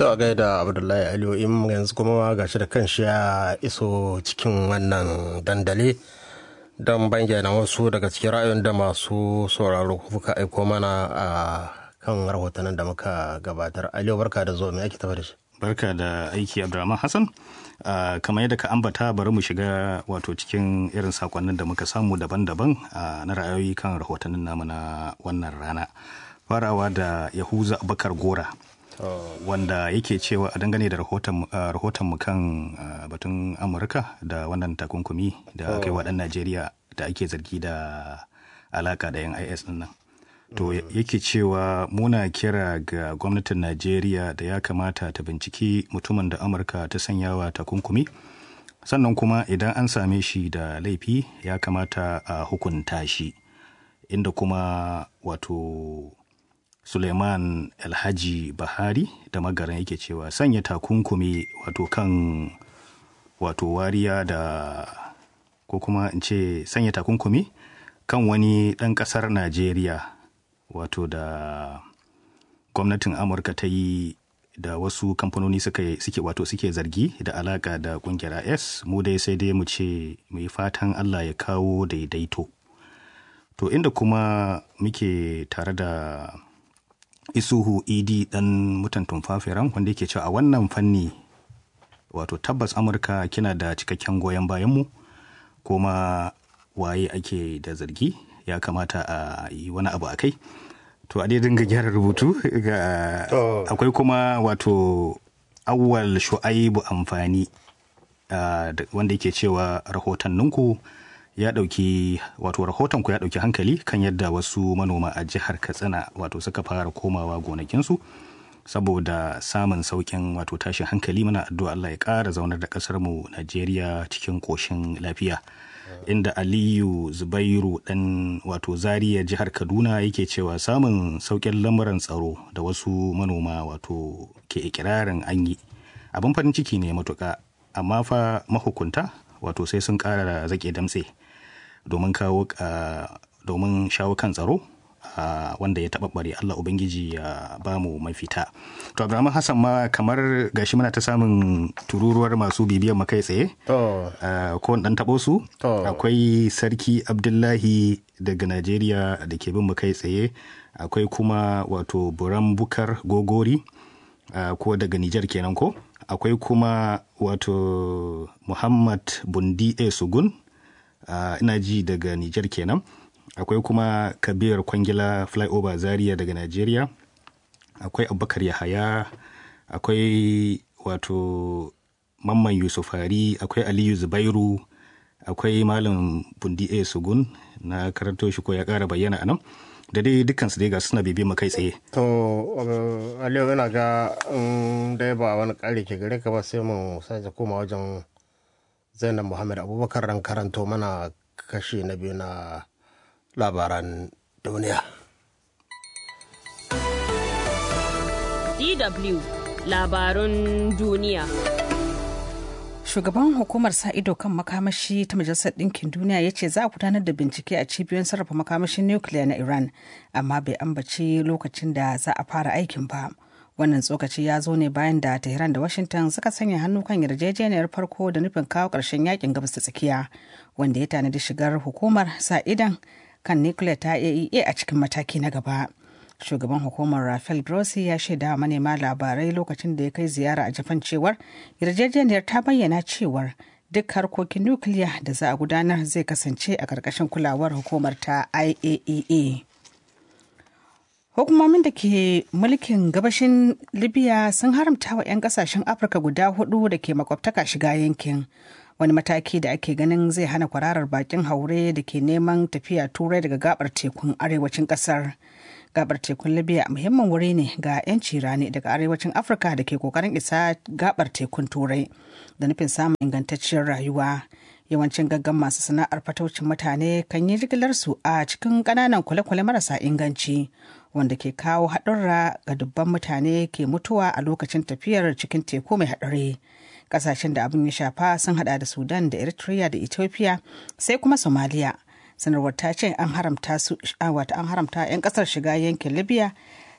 To a gaida Abdullahi Aliyu in yanzu kuma gashi da kanshi ya iso cikin wannan dandali don bayyana wasu daga cikin ra'ayoyin da masu sauraro kuka aiko mana a kan rahotannin da muka gabatar. Aliyu barka da zuwa me ake tafa da shi. Barka da aiki Abdulrahman Hassan. Uh, kamar yadda ka ambata bari mu shiga wato cikin irin sakonnin da muka samu daban-daban uh, na ra'ayoyi kan rahotannin namu na wannan rana. Farawa da Yahuza Abubakar Gora. wanda yake cewa a dangane da rahoton mu kan batun amurka da wannan takunkumi da aka yi wa najeriya da ake zargi da alaka da yan is din nan to yake cewa muna kira ga gwamnatin najeriya da ya kamata ta binciki mutumin da amurka ta sanyawa takunkumi sannan kuma idan an same shi da laifi ya kamata a hukunta shi inda kuma wato suleiman alhaji bahari da magaran yake cewa sanya takunkumi wato kan wato wariya da ko kuma in ce sanya takunkumi kan wani ɗan ƙasar najeriya wato da gwamnatin amurka ta yi da wasu kamfanoni suke wato suke zargi da alaka da kungiyar is mu dai sai dai mu ce mai fatan allah ya kawo daidaito to inda kuma muke tare da isuhu idi dan mutan tumfafiran wanda yake cewa a wannan fanni wato tabbas amurka kina da cikakken goyon bayanmu kuma waye ake da zargi ya kamata a yi wani abu a kai to a dai dinga gyara rubutu ga akwai kuma wato awwal shu'aibu amfani wanda yake cewa rahotanninku ya dauki wato rahoton ku ya dauki hankali kan yadda wasu manoma a jihar katsina wato suka fara komawa gonakinsu saboda samun saukin wato tashin hankali muna addu'a Allah ya ƙara zaunar da ƙasar mu Najeriya cikin ƙoshin lafiya inda Aliyu Zubairu dan wato Zaria jihar Kaduna yake cewa samun saukin lamuran tsaro da wasu manoma wato ke ikirarin an yi abin farin ciki ne matuƙa amma fa mahukunta wato sai sun ƙara zaƙe damtse domin kawo domin shawo kan tsaro wanda ya taɓaɓɓare Allah Ubangiji ya ba mu mafita. To Abdulrahman Hassan ma kamar gashi muna ta samun tururuwar masu bibiyan mu kai tsaye. Ko ɗan taɓo su? Akwai Sarki Abdullahi daga Najeriya da ke bin mu kai tsaye. Akwai kuma wato Buram Bukar Gogori ko daga Nijar kenan ko? Akwai kuma wato Muhammad Bundi A. Sugun ina ji daga Nijar kenan. akwai kuma kabir kwangila flyover zaria daga nigeria akwai abubakar yahaya akwai wato mamman yusufari akwai aliyu zubairu akwai malam bundi a sugun na karanto shi ko ya kara bayyana a nan da dai dukansu dai ga suna bibi kai tsaye to aliyu ina ga dai ba wani kare ke gare ka ba sai mu sake koma wajen zainab muhammad abubakar ran karanto mana kashi na biyu na labaran duniya. DW labarun duniya. Shugaban hukumar sa ido kan makamashi ta Majalisar Ɗinkin Duniya ya ce za a gudanar da bincike a cibiyoyin sarrafa makamashin nukiliya na Iran, amma bai ambaci lokacin da za a fara aikin ba. Wannan tsokaci ya zo ne bayan da Tehran da Washington suka sanya hannu kan yarjejeniyar farko da nufin kawo ƙarshen yakin gabas ta tsakiya, wanda ya tanadi shigar hukumar sa idan kan nuclear ta AEA a cikin mataki na gaba. Shugaban hukumar Rafael Grossi ya shaida manema labarai lokacin da ya kai ziyara a Japan cewar yarjejeniyar ta bayyana cewar duk harkokin nukiliya da za a gudanar zai kasance a ƙarƙashin kulawar hukumar ta IAEA. Hukumomin da ke mulkin gabashin Libya sun haramta wa 'yan kasashen Afirka guda hudu da ke makwabtaka shiga yankin. wani mataki da ake ganin zai hana kwararar bakin haure da ke neman tafiya turai daga gabar tekun arewacin kasar gabar tekun libya muhimmin wuri ne ga 'yanci rani daga arewacin afirka da ke kokarin isa gabar tekun turai da nufin samun ingantacciyar rayuwa yawancin gaggan masu sana'ar fataucin mutane kan yi jigilar su a cikin ƙananan kwale-kwale marasa inganci wanda ke kawo haɗurra ga dubban mutane ke mutuwa a lokacin tafiyar cikin teku mai haɗari kasashen da abin ya shafa sun hada da sudan da eritrea da ethiopia sai kuma somalia sanarwar ta ce an haramta su wata an haramta 'yan kasar shiga yankin libya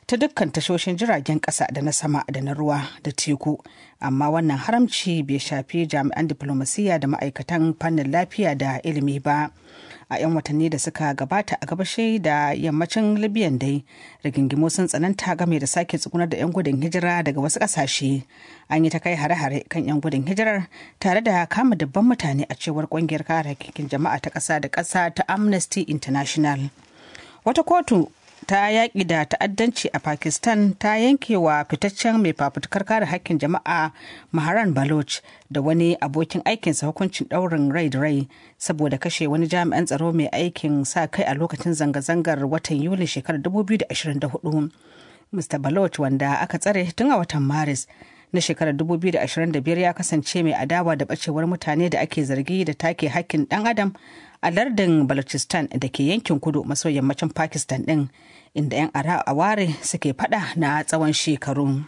ta dukkan tashoshin jiragen ƙasa da na sama da na ruwa da teku amma wannan haramci bai shafi jami'an diflomasiyya da ma'aikatan fannin lafiya da ilimi ba a 'yan watanni da suka gabata a gabashi da yammacin libyan dai rigingimu sun tsananta game da sake tsugunar da 'yan gudun hijira daga wasu ƙasashe an yi ta kai hare-hare kan 'yan gudun hijirar tare da kama dabban mutane a cewar ƙungiyar kare hakkin jama'a ta ƙasa da ƙasa ta amnesty international wata kotu ta yaƙi da ta'addanci a pakistan ta yanke wa fitaccen mai fafutukar kare hakkin jama'a maharan baloch da wani abokin aikinsa hukuncin ɗaurin rai da rai saboda kashe wani jami'an tsaro mai aikin sa kai a lokacin zanga-zangar watan yuli shekarar 2024 mr baloch wanda aka tsare tun a watan maris na shekarar 2025 ya kasance mai adawa da bacewar mutane da ake zargi da take hakkin dan adam a lardin balochistan da ke yankin kudu maso yammacin pakistan din inda 'yan aware suke fada na tsawon shekaru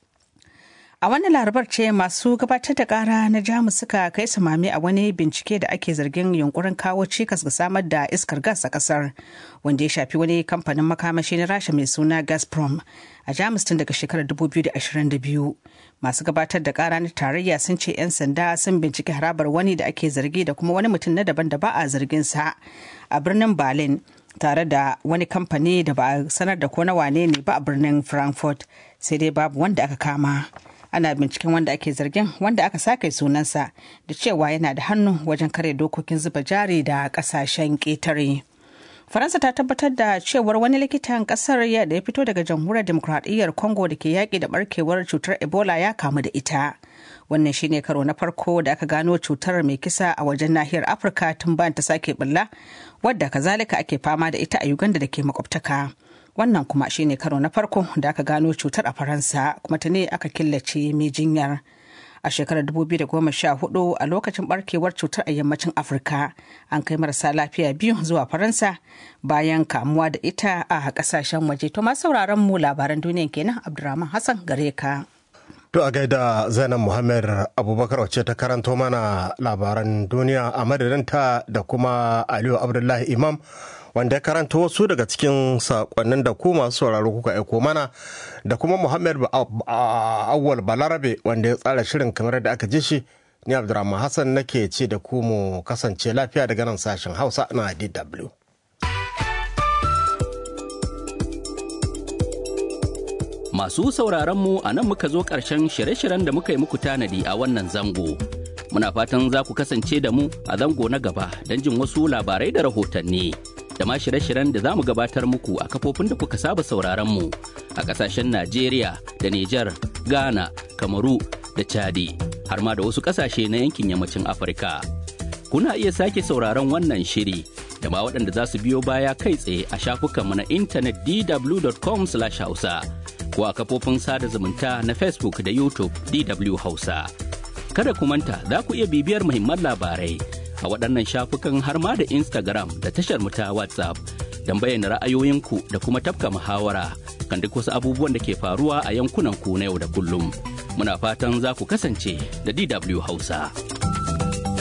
a wani larabar ce masu gabatar da kara na jamus suka kai samami a wani bincike da ake zargin yunkurin kawo cikas ga samar da iskar gas a kasar wanda ya shafi wani kamfanin makamashi na rasha mai suna gazprom a jamus tun daga shekarar 2022 masu gabatar da kara na tarayya sun ce 'yan sanda sun binciki harabar wani da ake zargi da kuma wani mutum na daban da ba a zargin sa a birnin berlin tare da wani kamfani da ba a sanar da ko na wane ne ba a birnin frankfurt sai dai babu wanda aka kama ana binciken wanda ake zargin wanda aka sake sunansa da cewa yana da hannu wajen kare dokokin zuba jari da kasashen ƙetare. faransa ta tabbatar da cewar wani likitan kasar ya da ya fito daga jamhuriyar demokradiyyar congo da ke yaƙi da barkewar cutar ebola ya kamu da ita wannan shine karo na farko da aka gano cutar mai kisa a wajen nahiyar afirka tun bayan ta sake bulla wadda kazalika ake fama da ita a uganda da ke makwabtaka wannan kuma shine karo na farko da aka gano cutar a faransa kuma ta ne aka killace mai jinyar a shekarar 2014 a lokacin barkewar cutar a yammacin afirka an kai marasa lafiya biyu zuwa faransa bayan kamuwa da ita a kasashen waje to masu sauraron mu labaran duniya kenan abdurrahman hassan gare ka To a gaida Zainab Muhammad Abubakar wacce ta karanto mana labaran duniya a madadinta da kuma Aliyu Abdullahi Imam wanda ya karanta wasu daga cikin sakonnin da ku masu sauraro kuka aiko mana da kuma Muhammad Awwal Balarabe wanda ya tsara shirin kamar da aka ji shi ni Abdurrahman Hassan nake ce da ku mu kasance lafiya daga nan sashen Hausa na DW. Masu sauraronmu a nan muka zo ƙarshen shirye-shiryen da muka yi muku tanadi a wannan zango. Muna fatan za ku kasance da mu a zango na gaba don jin wasu labarai da rahotanni. Da ma shirye-shiryen da za mu gabatar muku a kafofin da kuka saba sauraronmu a ƙasashen Najeriya da Nijar, Ghana, Kamaru da Chadi, har ma da wasu ƙasashe na yankin yammacin Afirka. Kuna iya sake sauraron wannan shiri da ma waɗanda za su biyo baya kai tsaye a shafukanmu na intanet dw.com/hausa. ko a kafofin sada zumunta na Facebook da YouTube DW Hausa. Kada ku manta za ku iya bibiyar muhimman labarai a waɗannan shafukan har ma da Instagram da tashar mu ta WhatsApp don bayyana ra'ayoyinku da kuma tafka muhawara kan duk wasu abubuwan da ke faruwa a yankunan ku na yau da kullum. Muna fatan za ku kasance da DW Hausa.